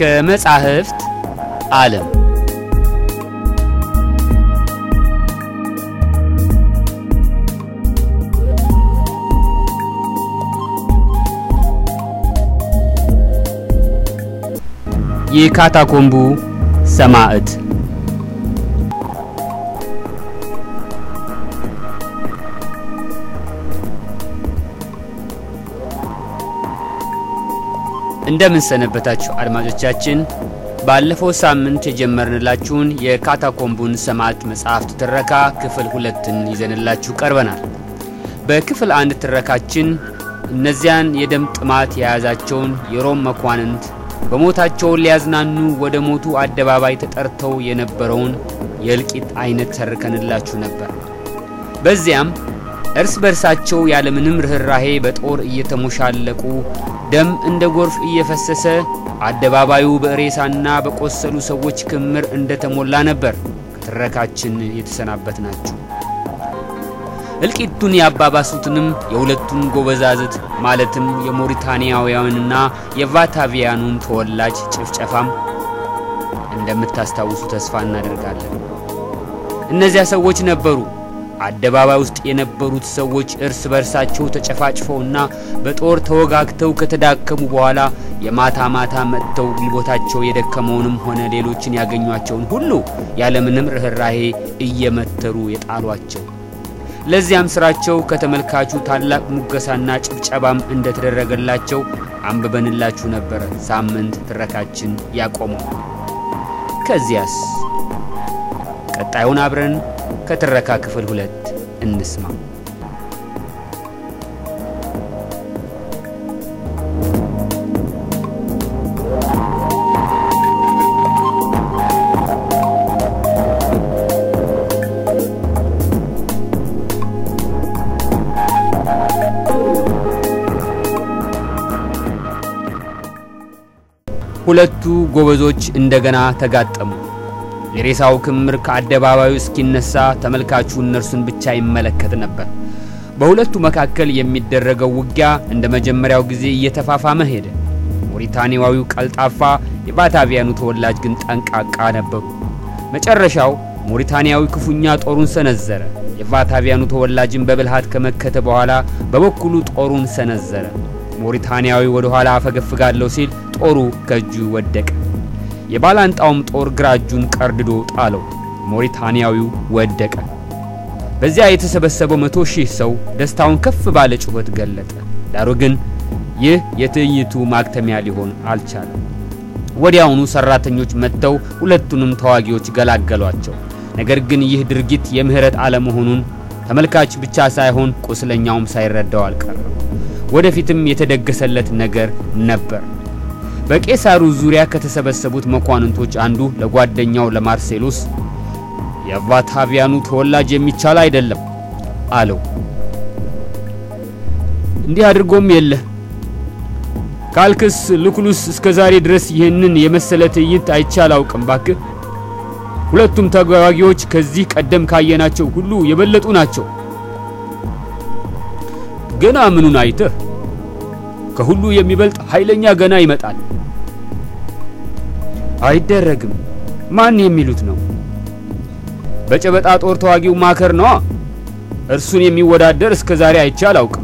ከመጻሕፍት ዓለም የካታኮምቡ ሰማዕት እንደምን ሰነበታችሁ አድማጮቻችን። ባለፈው ሳምንት የጀመርንላችሁን የካታኮምቡን ሰማዕት መጽሐፍት ትረካ ክፍል ሁለትን ይዘንላችሁ ቀርበናል። በክፍል አንድ ትረካችን እነዚያን የደም ጥማት የያዛቸውን የሮም መኳንንት በሞታቸውን ሊያዝናኑ ወደ ሞቱ አደባባይ ተጠርተው የነበረውን የእልቂት አይነት ተርከንላችሁ ነበር። በዚያም እርስ በርሳቸው ያለምንም ርኅራሄ በጦር እየተሞሻለቁ ደም እንደ ጎርፍ እየፈሰሰ አደባባዩ በሬሳና በቆሰሉ ሰዎች ክምር እንደተሞላ ነበር ከትረካችን የተሰናበት ናቸው። እልቂቱን ያባባሱትንም የሁለቱን ጎበዛዝት ማለትም የሞሪታንያውያንና የቫታቪያኑን ተወላጅ ጭፍጨፋም እንደምታስታውሱ ተስፋ እናደርጋለን። እነዚያ ሰዎች ነበሩ አደባባይ ውስጥ የነበሩት ሰዎች እርስ በርሳቸው ተጨፋጭፈውና በጦር ተወጋግተው ከተዳከሙ በኋላ የማታ ማታ መጥተው ጉልበታቸው የደከመውንም ሆነ ሌሎችን ያገኟቸውን ሁሉ ያለምንም ርኅራሄ እየመተሩ የጣሏቸው። ለዚያም ስራቸው ከተመልካቹ ታላቅ ሙገሳና ጭብጨባም እንደተደረገላቸው አንብበንላችሁ ነበረ ሳምንት ትረካችን ያቆመው። ከዚያስ ቀጣዩን አብረን ከትረካ ክፍል ሁለት እንስማ። ሁለቱ ጎበዞች እንደገና ተጋጠሙ። የሬሳው ክምር ከአደባባዩ እስኪነሳ ተመልካቹ እነርሱን ብቻ ይመለከት ነበር። በሁለቱ መካከል የሚደረገው ውጊያ እንደ መጀመሪያው ጊዜ እየተፋፋመ ሄደ። ሞሪታኒያዊው ቀልጣፋ፣ የባታቪያኑ ተወላጅ ግን ጠንቃቃ ነበሩ። መጨረሻው ሞሪታኒያዊ ክፉኛ ጦሩን ሰነዘረ። የቫታቪያኑ ተወላጅን በብልሃት ከመከተ በኋላ በበኩሉ ጦሩን ሰነዘረ። ሞሪታኒያዊ ወደ ኋላ አፈገፍጋለሁ ሲል ጦሩ ከእጁ ወደቀ። የባላንጣውም ጦር ግራ እጁን ቀርድዶ ጣለው። ሞሪታንያዊው ወደቀ። በዚያ የተሰበሰበው መቶ ሺህ ሰው ደስታውን ከፍ ባለ ጩኸት ገለጠ። ዳሩ ግን ይህ የትዕይንቱ ማክተሚያ ሊሆን አልቻለም። ወዲያውኑ ሰራተኞች መጥተው ሁለቱንም ተዋጊዎች ገላገሏቸው። ነገር ግን ይህ ድርጊት የምህረት አለመሆኑን ተመልካች ብቻ ሳይሆን ቁስለኛውም ሳይረዳው አልቀረም። ወደፊትም የተደገሰለት ነገር ነበር። በቄሳሩ ዙሪያ ከተሰበሰቡት መኳንንቶች አንዱ ለጓደኛው ለማርሴሎስ የቫታቪያኑ ተወላጅ የሚቻል አይደለም አለው። እንዲህ አድርጎም የለ ካልክስ ልኩሉስ እስከ ዛሬ ድረስ ይህንን የመሰለ ትዕይንት አይቼ አላውቅም። ባክህ ሁለቱም ተዋጊዎች ከዚህ ቀደም ካየናቸው ሁሉ የበለጡ ናቸው። ገና ምኑን አይተህ? ከሁሉ የሚበልጥ ኃይለኛ ገና ይመጣል። አይደረግም። ማን የሚሉት ነው? በጨበጣ ጦር ተዋጊው ማከር ነዋ። እርሱን የሚወዳደር እስከ ዛሬ አይቼ አላውቅም።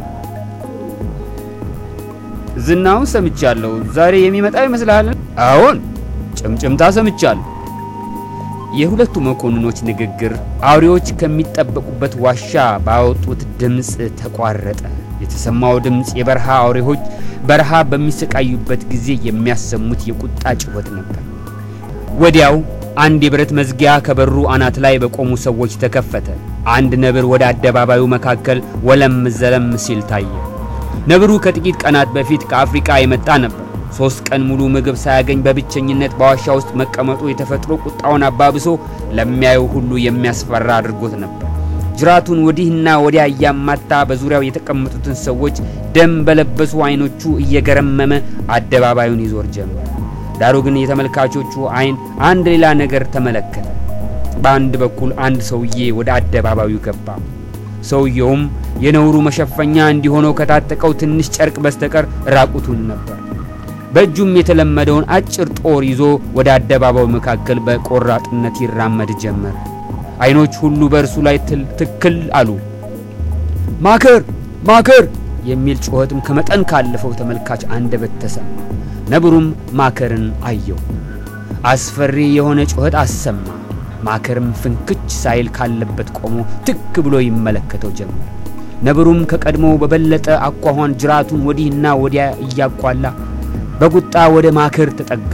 ዝናውን ሰምቻለሁ። ዛሬ የሚመጣ ይመስልሃል? አዎን፣ ጭምጭምታ ሰምቻለሁ። የሁለቱ መኮንኖች ንግግር አውሬዎች ከሚጠበቁበት ዋሻ ባወጡት ድምፅ ተቋረጠ። የተሰማው ድምፅ የበረሃ አውሬዎች በረሃ በሚሰቃዩበት ጊዜ የሚያሰሙት የቁጣ ጭሆት ነበር። ወዲያው አንድ የብረት መዝጊያ ከበሩ አናት ላይ በቆሙ ሰዎች ተከፈተ። አንድ ነብር ወደ አደባባዩ መካከል ወለም ዘለም ሲል ታየ። ነብሩ ከጥቂት ቀናት በፊት ከአፍሪቃ የመጣ ነበር። ሦስት ቀን ሙሉ ምግብ ሳያገኝ በብቸኝነት በዋሻ ውስጥ መቀመጡ የተፈጥሮ ቁጣውን አባብሶ ለሚያዩ ሁሉ የሚያስፈራ አድርጎት ነበር። ጅራቱን ወዲህና ወዲያ እያማታ በዙሪያው የተቀመጡትን ሰዎች ደም በለበሱ ዓይኖቹ እየገረመመ አደባባዩን ይዞር ጀመር። ዳሩ ግን የተመልካቾቹ ዓይን አንድ ሌላ ነገር ተመለከተ። በአንድ በኩል አንድ ሰውዬ ወደ አደባባዩ ገባ። ሰውየውም የነውሩ መሸፈኛ እንዲሆነው ከታጠቀው ትንሽ ጨርቅ በስተቀር ራቁቱን ነበር። በእጁም የተለመደውን አጭር ጦር ይዞ ወደ አደባባዩ መካከል በቆራጥነት ይራመድ ጀመር። ዓይኖች ሁሉ በእርሱ ላይ ትክል አሉ። ማከር ማከር የሚል ጩኸትም ከመጠን ካለፈው ተመልካች አንደበት ተሰማ። ነብሩም ማከርን አየው። አስፈሪ የሆነ ጩኸት አሰማ። ማከርም ፍንክች ሳይል ካለበት ቆሞ ትክ ብሎ ይመለከተው ጀመር። ነብሩም ከቀድሞው በበለጠ አኳኋን ጅራቱን ወዲህና ወዲያ እያቋላ በቁጣ ወደ ማከር ተጠጋ።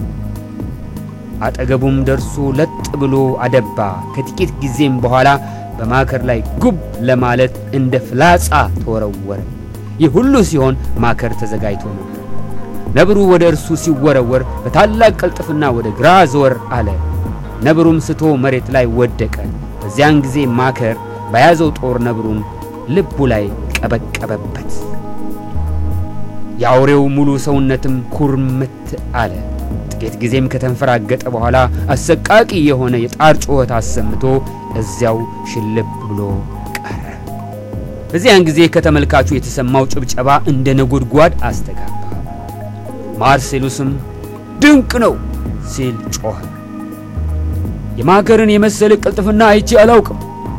አጠገቡም ደርሶ ለጥ ብሎ አደባ። ከጥቂት ጊዜም በኋላ በማከር ላይ ጉብ ለማለት እንደ ፍላጻ ተወረወረ። ይህ ሁሉ ሲሆን ማከር ተዘጋጅቶ ነበር። ነብሩ ወደ እርሱ ሲወረወር በታላቅ ቅልጥፍና ወደ ግራ ዘወር አለ። ነብሩም ስቶ መሬት ላይ ወደቀ። በዚያን ጊዜ ማከር በያዘው ጦር ነብሩን ልቡ ላይ ቀበቀበበት። የአውሬው ሙሉ ሰውነትም ኩርምት አለ። ጥቂት ጊዜም ከተንፈራገጠ በኋላ አሰቃቂ የሆነ የጣር ጩኸት አሰምቶ እዚያው ሽልብ ብሎ ቀረ። በዚያን ጊዜ ከተመልካቹ የተሰማው ጭብጨባ እንደ ነጎድጓድ አስተጋባ። ማርሴሉስም ድንቅ ነው ሲል ጮኸ። የማከርን የመሰለ ቅልጥፍና አይቼ አላውቅም።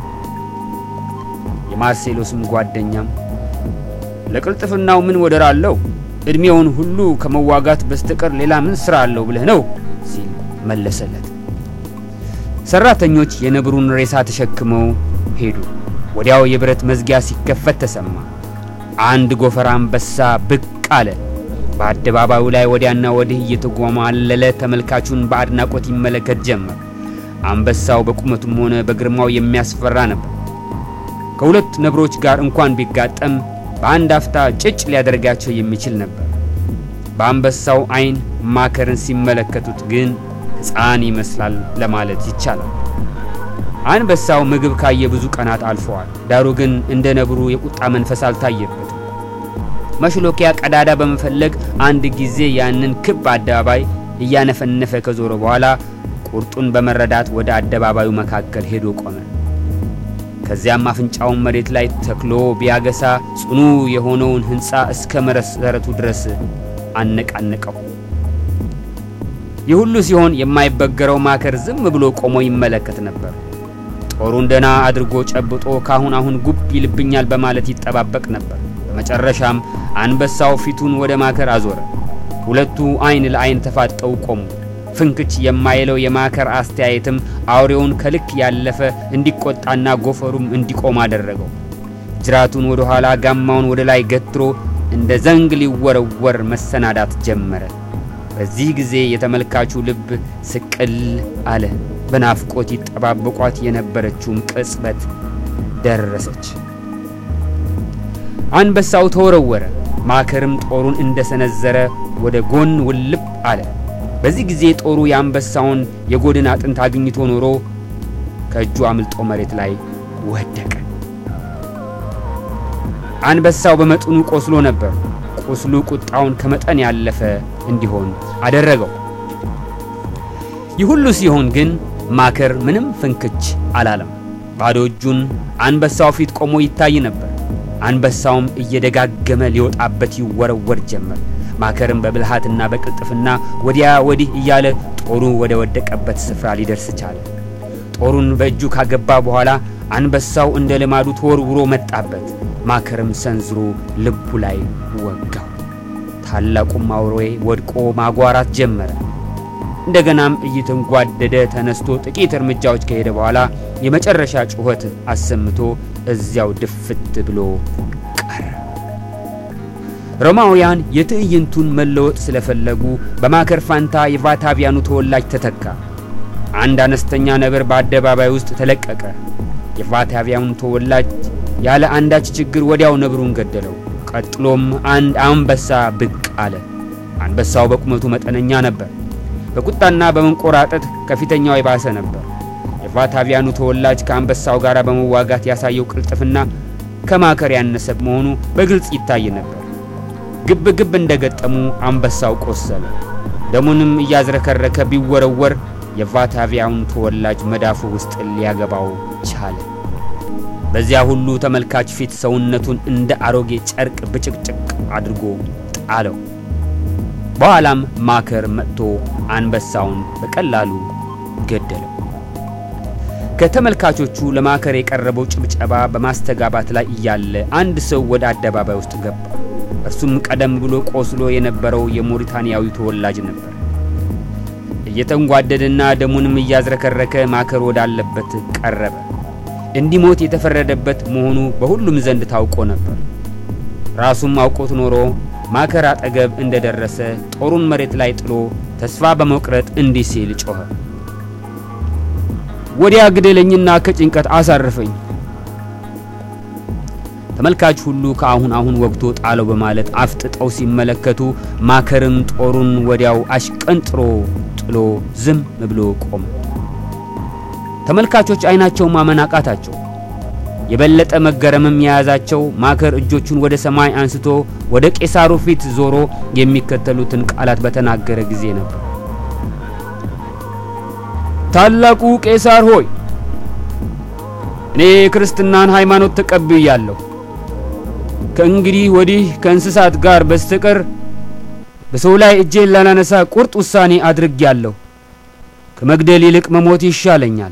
የማርሴሎስም ጓደኛም ለቅልጥፍናው ምን ወደር አለው? ዕድሜውን ሁሉ ከመዋጋት በስተቀር ሌላ ምን ሥራ አለው ብለህ ነው ሲል መለሰለት። ሠራተኞች የነብሩን ሬሳ ተሸክመው ሄዱ። ወዲያው የብረት መዝጊያ ሲከፈት ተሰማ። አንድ ጎፈር አንበሳ ብቅ አለ። በአደባባዩ ላይ ወዲያና ወዲህ እየተጓማለለ ተመልካቹን በአድናቆት ይመለከት ጀመር። አንበሳው በቁመቱም ሆነ በግርማው የሚያስፈራ ነበር። ከሁለት ነብሮች ጋር እንኳን ቢጋጠም በአንድ አፍታ ጭጭ ሊያደርጋቸው የሚችል ነበር። በአንበሳው ዓይን ማከርን ሲመለከቱት ግን ሕፃን ይመስላል ለማለት ይቻላል። አንበሳው ምግብ ካየ ብዙ ቀናት አልፈዋል። ዳሩ ግን እንደ ነብሩ የቁጣ መንፈስ አልታየበትም። መሽሎኪያ ቀዳዳ በመፈለግ አንድ ጊዜ ያንን ክብ አደባባይ እያነፈነፈ ከዞረ በኋላ ቁርጡን በመረዳት ወደ አደባባዩ መካከል ሄዶ ቆመ። ከዚያም አፍንጫውን መሬት ላይ ተክሎ ቢያገሳ ጽኑ የሆነውን ሕንፃ እስከ መሰረቱ ድረስ አነቃነቀው። ይህ ሁሉ ሲሆን የማይበገረው ማከር ዝም ብሎ ቆሞ ይመለከት ነበር። ጦሩን ደና አድርጎ ጨብጦ ካሁን አሁን ጉብ ይልብኛል በማለት ይጠባበቅ ነበር። በመጨረሻም አንበሳው ፊቱን ወደ ማከር አዞረ። ሁለቱ ዓይን ለዓይን ተፋጠው ቆሙ። ፍንክች የማይለው የማከር አስተያየትም አውሬውን ከልክ ያለፈ እንዲቆጣና ጎፈሩም እንዲቆም አደረገው። ጅራቱን ወደ ኋላ፣ ጋማውን ወደ ላይ ገትሮ እንደ ዘንግ ሊወረወር መሰናዳት ጀመረ። በዚህ ጊዜ የተመልካቹ ልብ ስቅል አለ። በናፍቆት ይጠባበቋት የነበረችውም ቅጽበት ደረሰች። አንበሳው ተወረወረ። ማከርም ጦሩን እንደሰነዘረ ወደ ጎን ውልብ አለ። በዚህ ጊዜ ጦሩ የአንበሳውን የጎድን አጥንት አግኝቶ ኖሮ ከእጁ አምልጦ መሬት ላይ ወደቀ። አንበሳው በመጠኑ ቆስሎ ነበር። ቁስሉ ቁጣውን ከመጠን ያለፈ እንዲሆን አደረገው። ይህ ሁሉ ሲሆን ግን ማከር ምንም ፍንክች አላለም። ባዶ እጁን አንበሳው ፊት ቆሞ ይታይ ነበር። አንበሳውም እየደጋገመ ሊወጣበት ይወረወር ጀመር። ማከርም በብልሃትና በቅልጥፍና ወዲያ ወዲህ እያለ ጦሩ ወደ ወደቀበት ስፍራ ሊደርስ ቻለ። ጦሩን በእጁ ካገባ በኋላ አንበሳው እንደ ልማዱ ተወርውሮ መጣበት። ማከርም ሰንዝሮ ልቡ ላይ ወጋው። ታላቁም አውሬ ወድቆ ማጓራት ጀመረ። እንደገናም እየተንጓደደ ተነስቶ ጥቂት እርምጃዎች ከሄደ በኋላ የመጨረሻ ጩኸት አሰምቶ እዚያው ድፍት ብሎ ቀረ። ሮማውያን የትዕይንቱን መለወጥ ስለፈለጉ በማከር ፋንታ የቫታቪያኑ ተወላጅ ተተካ። አንድ አነስተኛ ነብር በአደባባይ ውስጥ ተለቀቀ። የቫታቪያኑ ተወላጅ ያለ አንዳች ችግር ወዲያው ነብሩን ገደለው። ቀጥሎም አንድ አንበሳ ብቅ አለ። አንበሳው በቁመቱ መጠነኛ ነበር። በቁጣና በመንቆራጠጥ ከፊተኛው የባሰ ነበር። የቫታቪያኑ ተወላጅ ከአንበሳው ጋር በመዋጋት ያሳየው ቅልጥፍና ከማከር ያነሰ መሆኑ በግልጽ ይታይ ነበር። ግብ ግብ እንደገጠሙ አንበሳው ቆሰለ። ደሙንም እያዝረከረከ ቢወረወር የቫታቪያኑ ተወላጅ መዳፉ ውስጥ ሊያገባው ቻለ። በዚያ ሁሉ ተመልካች ፊት ሰውነቱን እንደ አሮጌ ጨርቅ ብጭቅጭቅ አድርጎ ጣለው። በኋላም ማከር መጥቶ አንበሳውን በቀላሉ ገደለው። ከተመልካቾቹ ለማከር የቀረበው ጭብጨባ በማስተጋባት ላይ እያለ አንድ ሰው ወደ አደባባይ ውስጥ ገባ። እርሱም ቀደም ብሎ ቆስሎ የነበረው የሞሪታንያዊ ተወላጅ ነበር። እየተንጓደደና ደሙንም እያዝረከረከ ማከር ወዳለበት ቀረበ። እንዲሞት የተፈረደበት መሆኑ በሁሉም ዘንድ ታውቆ ነበር። ራሱም አውቆት ኖሮ ማከር አጠገብ እንደደረሰ ጦሩን መሬት ላይ ጥሎ ተስፋ በመቁረጥ እንዲህ ሲል ጮኸ። ወዲያ ግደለኝና ከጭንቀት አሳርፈኝ። ተመልካች ሁሉ ከአሁን አሁን ወግቶ ጣለው በማለት አፍጥጠው ሲመለከቱ ማከርም ጦሩን ወዲያው አሽቀንጥሮ ጥሎ ዝም ብሎ ቆመ። ተመልካቾች አይናቸው ማመን አቃታቸው። የበለጠ መገረምም የያዛቸው ማከር እጆቹን ወደ ሰማይ አንስቶ ወደ ቄሳሩ ፊት ዞሮ የሚከተሉትን ቃላት በተናገረ ጊዜ ነበር። ታላቁ ቄሳር ሆይ እኔ የክርስትናን ሃይማኖት ተቀብያለሁ። ከእንግዲህ ወዲህ ከእንስሳት ጋር በስተቀር በሰው ላይ እጄን ላላነሳ ቁርጥ ውሳኔ አድርጌያለሁ። ከመግደል ይልቅ መሞት ይሻለኛል።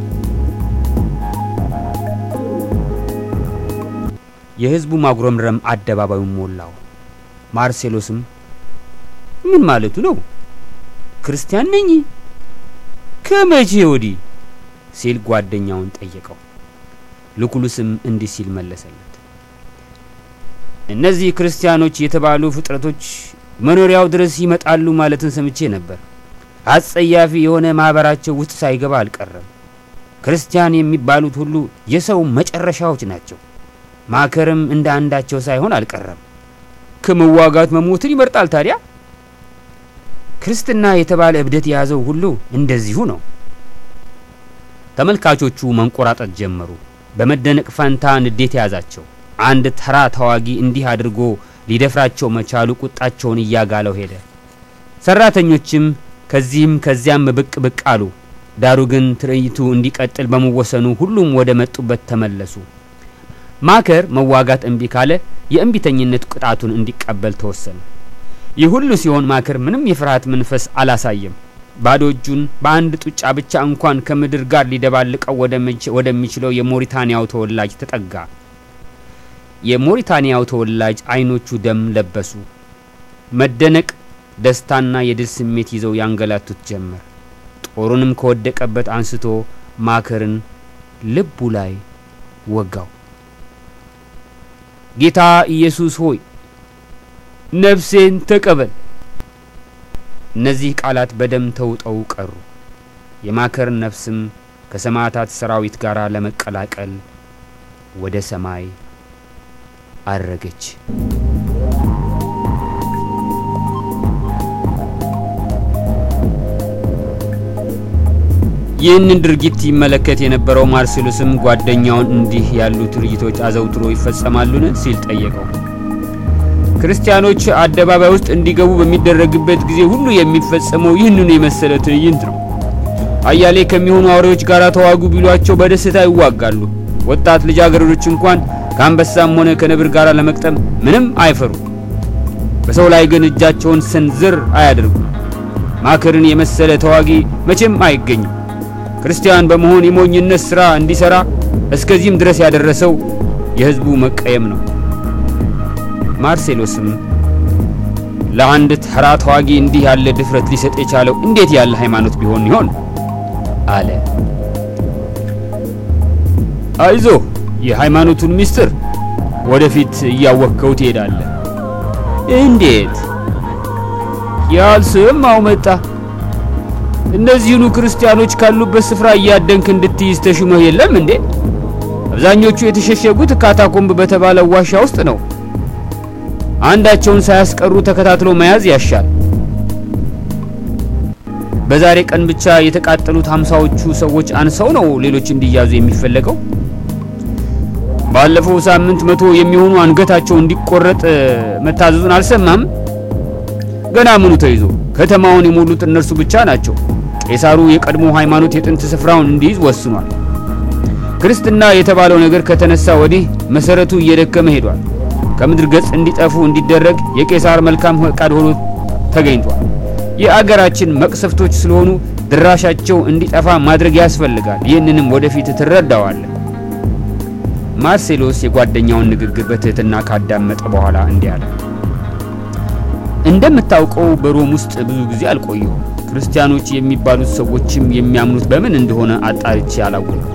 የሕዝቡ ማጉረምረም አደባባዩን ሞላው። ማርሴሎስም ምን ማለቱ ነው? ክርስቲያን ነኝ ከመቼ ወዲህ ሲል ጓደኛውን ጠየቀው። ልኩሉስም እንዲህ ሲል መለሰለት። እነዚህ ክርስቲያኖች የተባሉ ፍጥረቶች መኖሪያው ድረስ ይመጣሉ ማለትን ሰምቼ ነበር። አጸያፊ የሆነ ማኅበራቸው ውስጥ ሳይገባ አልቀረም። ክርስቲያን የሚባሉት ሁሉ የሰው መጨረሻዎች ናቸው። ማከርም እንደ አንዳቸው ሳይሆን አልቀረም። ከመዋጋት መሞትን ይመርጣል። ታዲያ ክርስትና የተባለ እብደት የያዘው ሁሉ እንደዚሁ ነው። ተመልካቾቹ መንቆራጠጥ ጀመሩ። በመደነቅ ፈንታ ንዴት የያዛቸው። አንድ ተራ ተዋጊ እንዲህ አድርጎ ሊደፍራቸው መቻሉ ቁጣቸውን እያጋለው ሄደ። ሰራተኞችም ከዚህም ከዚያም ብቅ ብቅ አሉ። ዳሩ ግን ትርኢቱ እንዲቀጥል በመወሰኑ ሁሉም ወደ መጡበት ተመለሱ። ማከር መዋጋት እምቢ ካለ የእምቢተኝነት ቅጣቱን እንዲቀበል ተወሰነ። ይህ ሁሉ ሲሆን ማከር ምንም የፍርሃት መንፈስ አላሳየም። ባዶ እጁን በአንድ ጡጫ ብቻ እንኳን ከምድር ጋር ሊደባልቀው ወደሚችለው የሞሪታንያው ተወላጅ ተጠጋ። የሞሪታንያው ተወላጅ አይኖቹ ደም ለበሱ። መደነቅ፣ ደስታና የድል ስሜት ይዘው ያንገላቱት ጀመር። ጦሩንም ከወደቀበት አንስቶ ማከርን ልቡ ላይ ወጋው። ጌታ ኢየሱስ ሆይ ነፍሴን ተቀበል። እነዚህ ቃላት በደም ተውጠው ቀሩ። የማከር ነፍስም ከሰማዕታት ሰራዊት ጋር ለመቀላቀል ወደ ሰማይ አረገች። ይህንን ድርጊት ይመለከት የነበረው ማርሴሎስም ጓደኛውን እንዲህ ያሉ ትርኢቶች አዘውትሮ ይፈጸማሉን ሲል ጠየቀው። ክርስቲያኖች አደባባይ ውስጥ እንዲገቡ በሚደረግበት ጊዜ ሁሉ የሚፈጸመው ይህንኑ የመሰለ ትዕይንት ነው። አያሌ ከሚሆኑ አውሬዎች ጋር ተዋጉ ቢሏቸው በደስታ ይዋጋሉ። ወጣት ልጃገረዶች እንኳን ከአንበሳም ሆነ ከነብር ጋር ለመቅጠም ምንም አይፈሩ። በሰው ላይ ግን እጃቸውን ሰንዝር አያደርጉም። ማከርን የመሰለ ተዋጊ መቼም አይገኝም። ክርስቲያን በመሆን የሞኝነት ሥራ እንዲሠራ እስከዚህም ድረስ ያደረሰው የሕዝቡ መቀየም ነው። ማርሴሎስም ለአንድ ተራ ተዋጊ እንዲህ ያለ ድፍረት ሊሰጥ የቻለው እንዴት ያለ ሃይማኖት ቢሆን ይሆን አለ። አይዞ የሃይማኖቱን ምስጢር ወደፊት እያወቅከው ትሄዳለህ። እንዴት? ያልሰማው መጣ። እነዚህኑ ክርስቲያኖች ካሉበት ስፍራ እያደንክ እንድትይዝ ተሹመህ የለም እንዴ? አብዛኞቹ የተሸሸጉት ካታኮምብ በተባለ ዋሻ ውስጥ ነው። አንዳቸውን ሳያስቀሩ ተከታትሎ መያዝ ያሻል። በዛሬ ቀን ብቻ የተቃጠሉት ሀምሳዎቹ ሰዎች አንሰው ነው ሌሎች እንዲያዙ የሚፈለገው። ባለፈው ሳምንት መቶ የሚሆኑ አንገታቸው እንዲቆረጥ መታዘዙን አልሰማም? ገና ምኑ ተይዞ ከተማውን የሞሉት እነርሱ ብቻ ናቸው። ቄሳሩ የቀድሞ ሃይማኖት የጥንት ስፍራውን እንዲይዝ ወስኗል። ክርስትና የተባለው ነገር ከተነሳ ወዲህ መሰረቱ እየደከመ ሄዷል። ከምድር ገጽ እንዲጠፉ እንዲደረግ የቄሳር መልካም ፈቃድ ሆኖ ተገኝቷል። የአገራችን መቅሰፍቶች ስለሆኑ ድራሻቸው እንዲጠፋ ማድረግ ያስፈልጋል። ይህንንም ወደፊት ትረዳዋለህ። ማርሴሎስ የጓደኛውን ንግግር በትህትና ካዳመጠ በኋላ እንዲህ አለ። እንደምታውቀው በሮም ውስጥ ብዙ ጊዜ አልቆየሁም። ክርስቲያኖች የሚባሉት ሰዎችም የሚያምኑት በምን እንደሆነ አጣርቼ አላወቅኩም።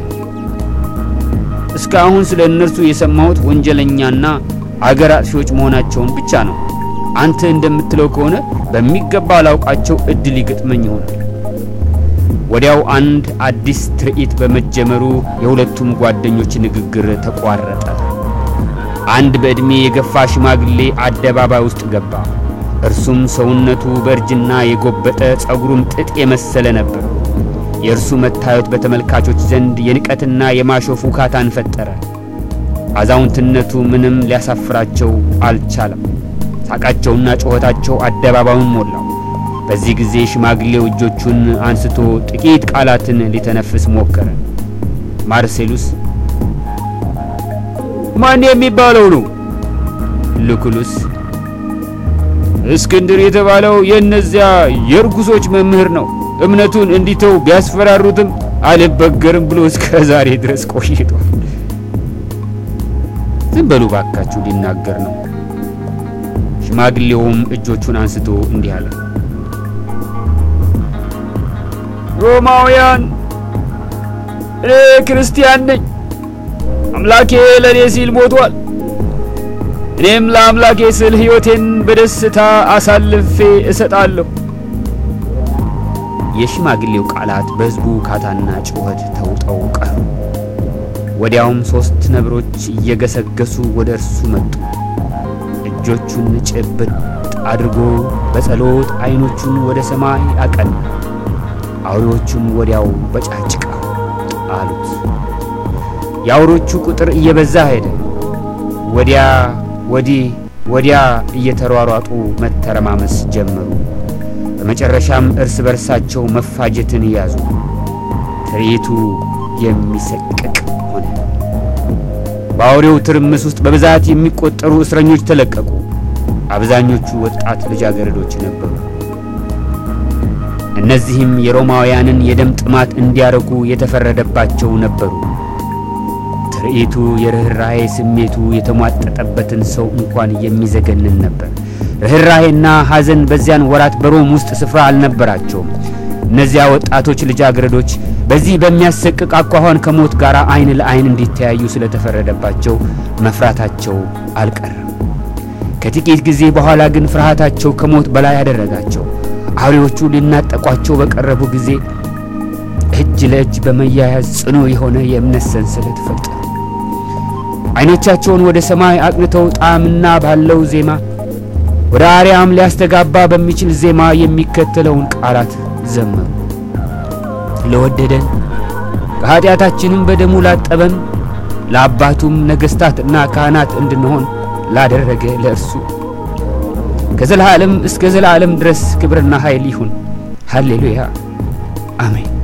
እስካሁን ስለ እነርሱ የሰማሁት ወንጀለኛና አገር አጥፊዎች መሆናቸውን ብቻ ነው። አንተ እንደምትለው ከሆነ በሚገባ ላውቃቸው እድል ይገጥመኝ ይሆናል። ወዲያው አንድ አዲስ ትርኢት በመጀመሩ የሁለቱም ጓደኞች ንግግር ተቋረጠ። አንድ በዕድሜ የገፋ ሽማግሌ አደባባይ ውስጥ ገባ። እርሱም ሰውነቱ በእርጅና የጎበጠ ጸጉሩም ጥጥ የመሰለ ነበር። የእርሱ መታየት በተመልካቾች ዘንድ የንቀትና የማሾፍ ውካታን ፈጠረ። አዛውንትነቱ ምንም ሊያሳፍራቸው አልቻለም። ሳቃቸውና ጩኸታቸው አደባባዩን ሞላው። በዚህ ጊዜ ሽማግሌው እጆቹን አንስቶ ጥቂት ቃላትን ሊተነፍስ ሞከረ። ማርሴሉስ ማን የሚባለው ነው? ሉኩሉስ እስክንድር የተባለው የእነዚያ የርጉሶች መምህር ነው። እምነቱን እንዲተው ቢያስፈራሩትም አልበገርም ብሎ እስከ ዛሬ ድረስ ቆይቷል። ዝም በሉ ባካችሁ፣ ሊናገር ነው። ሽማግሌውም እጆቹን አንስቶ እንዲህ አለ። ሮማውያን፣ እኔ ክርስቲያን ነኝ። አምላኬ ለእኔ ሲል ሞቷል። እኔም ለአምላኬ ስል ሕይወቴን በደስታ አሳልፌ እሰጣለሁ። የሽማግሌው ቃላት በሕዝቡ ካታና ጩኸት ተውጠው ቀሩ። ወዲያውም ሦስት ነብሮች እየገሰገሱ ወደ እርሱ መጡ። እጆቹን ጭብጥ አድርጎ በጸሎት ዐይኖቹን ወደ ሰማይ አቀና። አውሬዎቹም ወዲያው በጫጭቃ ጣሉት። የአውሬዎቹ ቁጥር እየበዛ ሄደ። ወዲያ ወዲህ ወዲያ እየተሯሯጡ መተረማመስ ጀመሩ። በመጨረሻም እርስ በርሳቸው መፋጀትን ያዙ። ትርኢቱ የሚሰቅቅ ሆነ። በአውሬው ትርምስ ውስጥ በብዛት የሚቆጠሩ እስረኞች ተለቀቁ። አብዛኞቹ ወጣት ልጃገረዶች ነበሩ። እነዚህም የሮማውያንን የደም ጥማት እንዲያረኩ የተፈረደባቸው ነበሩ። ትርኢቱ የርኅራኄ ስሜቱ የተሟጠጠበትን ሰው እንኳን የሚዘገንን ነበር። ርኅራኄና ሐዘን በዚያን ወራት በሮም ውስጥ ስፍራ አልነበራቸውም። እነዚያ ወጣቶች ልጃገረዶች በዚህ በሚያሰቅቅ አኳኋን ከሞት ጋር ዓይን ለዓይን እንዲተያዩ ስለተፈረደባቸው መፍራታቸው አልቀረም። ከጥቂት ጊዜ በኋላ ግን ፍርሃታቸው ከሞት በላይ ያደረጋቸው። አውሬዎቹ ሊናጠቋቸው በቀረቡ ጊዜ እጅ ለእጅ በመያያዝ ጽኑ የሆነ የእምነት ሰንሰለት ፈጠሩ። ዓይኖቻቸውን ወደ ሰማይ አቅንተው ጣዕምና ባለው ዜማ ወደ አርያም ሊያስተጋባ በሚችል ዜማ የሚከተለውን ቃላት ዘመሩ። ለወደደን ከኀጢአታችንም በደሙ ላጠበን ለአባቱም ነገሥታትና ካህናት እንድንሆን ላደረገ ለእርሱ ከዘላለም እስከ ዘላለም ድረስ ክብርና ኃይል ይሁን። ሃሌሉያ አሜን።